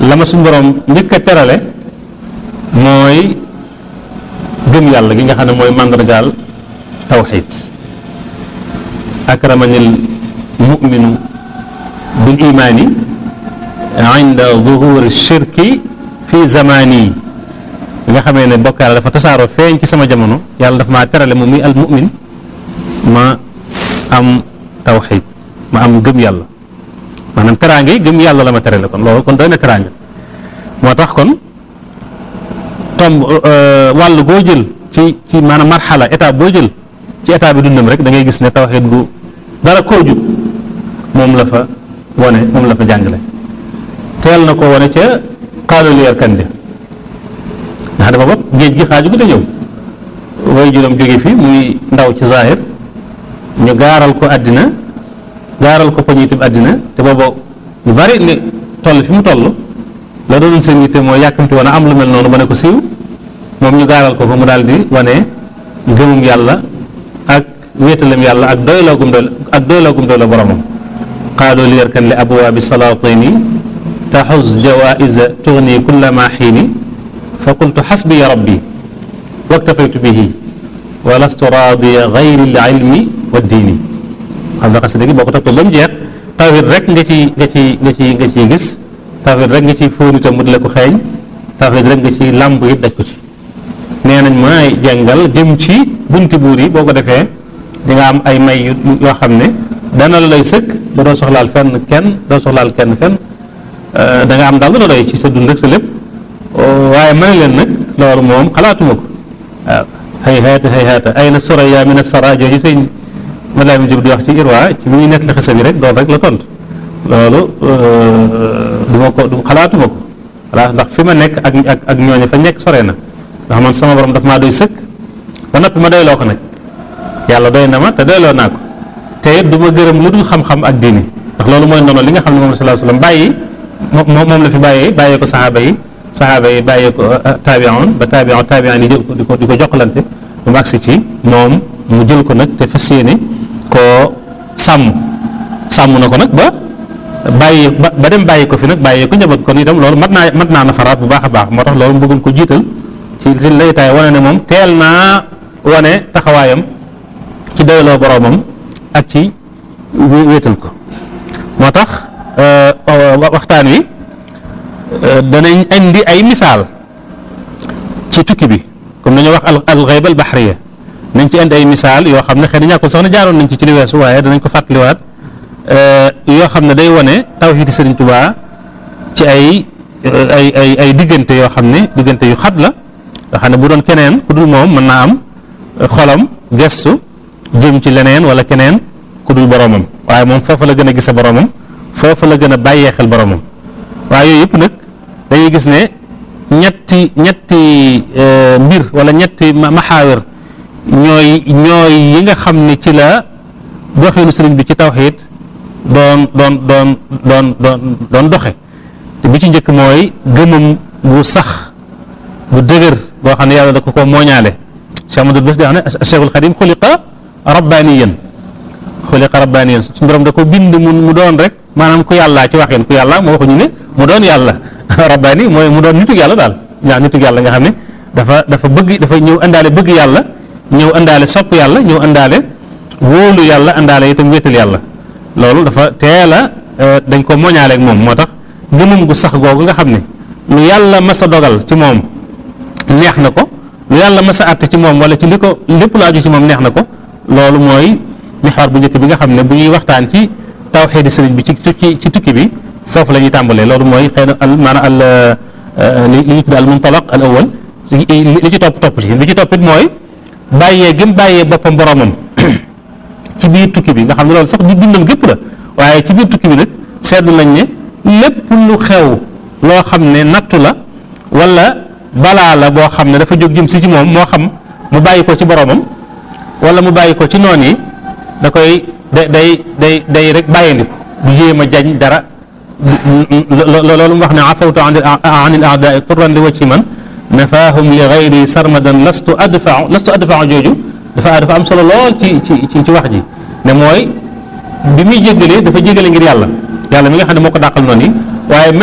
la ma suñu borom njëkk a terale mooy gëm yàlla gi nga xam ne mooy màndargaal tawxid akramanil muminu bil imaani inda zuhuri shirki fi zamani bi nga xamee ne bokkaale dafa tasaaroo feeñ ci sama jamono yàlla dafa maa terale moom muy al mumin ma am tawxid ma am gëm yàlla maanaam teraange yi gëm yàlla la ma terale kon loolu kon doy na teraange moo tax kon tomb wàll goo jël ci ci maanaam marxala état boo jël ci état bi dundam rek da ngay gis ne tawxid gu dara koo jub moom la fa wone moom la fa jàngale teel na ko wone ca xaaluleer kan ja nga xam ne booba géej gi xaaju gi da ñëw way juróom jóge fi muy ndaw ci zahir ñu gaaral ko àddina gaaral ko poñitum àddina te booba ñu bari li toll fi mu toll la doon seen yitte mooy yàkkamti woon a am lu mel noonu ba ne ko siiw moom ñu gaaral ko ko mu daal di wane gëmum yàlla ak wéetalam yàlla ak doyloogum doy ak doyloogum doy la boromam qaalu li yarkan li abwaabi salaatini taxus jawaisa tugni kulla ma xiini fa qultu xasbiya rabbi waktafaytu bihi wa lastu raadiya gayri l ilmi wa diini xam nga xasida gi boo ko toppee ba mu jeex tawhid rek nga ci nga ci nga ci nga ciy gis tawhid rek nga ciy fóon itam mu di la ko xeeñ tawhid rek nga ciy làmb it daj ko ci nee nañ maay jàngal jëm ci bunti buur yi boo ko defee di nga am ay may yoo xam ne dana la lay sëkk ba doo soxlaal fenn kenn doo soxlaal kenn fenn da nga am daal la doy ci sa dund rek sa lépp waaye mën leen nag loolu moom xalaatuma ko waaw hay haata hay haata ay na soraya min asara jooju sëñ Malaami Jóob di wax ci irwa ci mi ñuy nett li xisa bi rek doon rek la tontu loolu du ma ko du xalaatuma ko voilà ndax fi ma nekk ak ak ak ñooñu fa nekk sore na ndax man sama borom daf maa doy sëkk ba noppi ma doyloo ko nag yàlla doy na ma te doyloo naa ko te it du ma gërëm lu dul xam-xam ak diini ndax loolu mooy ndono li nga xam ne moom la sallallahu alayhi wasallam bàyyi moom moom la fi bàyyee bàyyee ko saxaaba yi saxaaba yi bàyyee ko taabi'un ba taabi'un taabi'un yi jël ko di ko di ko jokkalante ba mu agsi ci moom mu jël ko nag te fas yéene koo sàmm sàmm na ko nag ba bàyyi ba ba dem bàyyi ko fi nag bàyyi ko njaboot kon itam loolu mat naa mat naa nafaraat bu baax a baax moo tax loolu mu bëggoon ko jiital ci ci laytaay wane ne moom teel naa wane taxawaayam ci doyloo boroomam ak ci wéetal ko moo tax waxtaan wi danañ indi ay misaal ci tukki bi comme dañoo wax al ghayb al bahriya nañ ci indi ay misaal yoo xam ne xëy na ñàkkul sax na jaaroon nañ ci ci li weesu waaye danañ ko fàttaliwaat yoo xam ne day wane tawhidi Sëriñ Tuubaa ci ay ay ay ay diggante yoo xam ne diggante yu xat la nga xam ne bu doon keneen ku dul moom mën naa am xolam gestu jëm ci leneen wala keneen ku dul boromam waaye moom foofu la gën a gise boromam foofu la gën a bàyyee xel boromam waaye yooyu yëpp nag dañuy gis ne ñetti ñetti mbir wala ñetti maxaawir ñooy ñooy yi nga xam ne ci la doxinu sëriñ bi ci tawxiid doon doon doon doon doon doon doxe te bi ci njëkk mooy gëmam bu sax bu dëgër boo xam ne yàlla da ko ko mooñaale Cheikh Amadou Bés di wax ne Cheikhul Xadim xuliqa rabbaniyan xuliqa rabbaniyan suñu borom da ko bind mu mu doon rek maanaam ku yàlla ci waxeen ku yàlla moo waxuñu ne mu doon yàlla rabbani mooy mu doon nitu yàlla daal ñaa nitu yàlla nga xam ne dafa dafa bëgg dafa ñëw indaale bëgg yàlla ñëw indaale sopp yàlla ñëw indaale wóolu yàlla indaale itam wéetal yàlla loolu dafa teel a dañ ko mooñaaleeg moom moo tax gëmum gu sax googu nga xam ne lu yàlla mas a dogal ci moom neex na ko lu yàlla mas a àtte ci moom wala ci li ko lépp lu aju ci moom neex na ko loolu mooy mixwaar bu njëkk bi nga xam ne bu ñuy waxtaan ci tawxiidi sëriñ bi ci ci ci tukki bi foofu la ñuy tàmbalee loolu mooy xëy na al maanaam al li li ñu tudd al muntalaq al awal li ci topp topp ci li ci toppit mooy bàyyee gëm bàyyee boppam boromam ci biir tukki bi nga xam ne loolu sax di dundam gépp la waaye ci biir tukki bi nag seetlu nañ ne lépp lu xew loo xam ne nattu la wala balaa la boo xam ne dafa jóg jëm si ci moom moo xam mu bàyyi ko ci boromam wala mu bàyyi ko ci noon yi da koy day day day day rek bàyyindiku du jéem a jañ dara loolu mu wax ne afawtu an il aadai turran li wacci man nafaahum li gayri sarmadan lastu adfau lastu adfau jooju dafa dafa am solo lool ci ci ci wax ji ne mooy bi muy jéggalee dafa jéggale ngir yàlla yàlla mi nga xam ne moo ko dàqal noonu yi waaye